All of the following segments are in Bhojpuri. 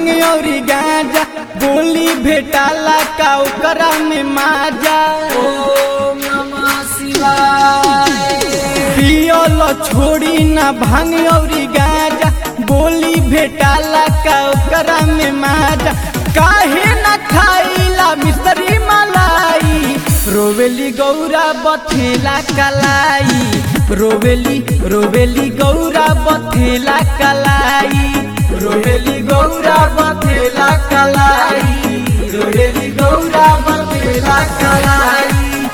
भांग औरी गांजा गोली भेटाला का ओकरा में माजा ओम नमः शिवाय पियल छोड़ी ना भांग औरी गांजा गोली भेटाला का ओकरा में माजा काहे ना खाइला मिस्री मलाई रोवेली गौरा बथेला कलाई रोवेली रोवेली गौरा बथेला कलाई रोवेली गौरा बथेला कलाई रोवेली गौरा बथेला कलाई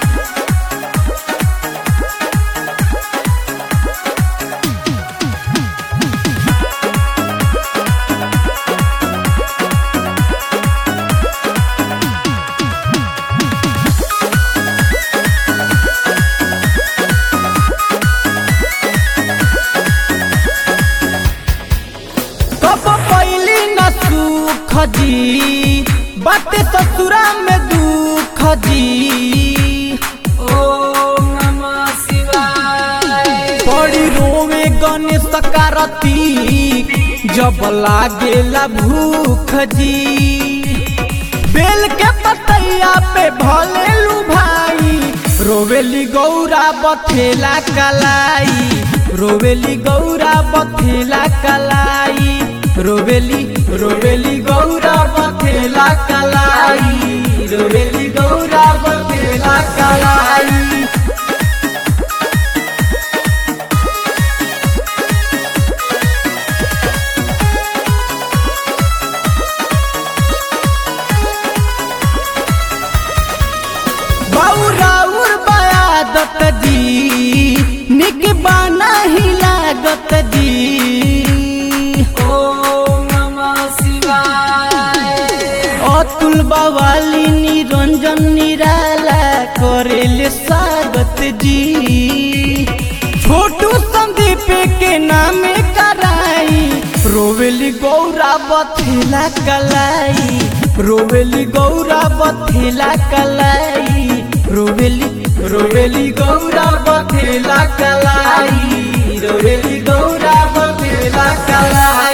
कब पैली न सुख जी बाटे ससुरा में दुख जी ओम नमः शिवाय बड़ी रोवे गणेश कारती जब लागेला भूख जी बेल के पतैया पे भले लू भाई रोवेली गौरा बथेला कलाई रोवेली गौरा बथेला कलाई रोवेली रोवेली गौरा बथेला कलाई रोवेली गौरा बथेला कलाई बौराउर बयादत जी निक बाना ही लागत जी ओम नमः शिवाय अतुल बवाली निरंजन निराला करेले स्वागत जी छोटू संदीप के नामे कराई रोवेली गौरा बथेला कलाई रोवेली गौरा बथेला कलाई रोवेली रोवेली गौरा बथेला कलाई रोवेली गौरा बथेला कलाई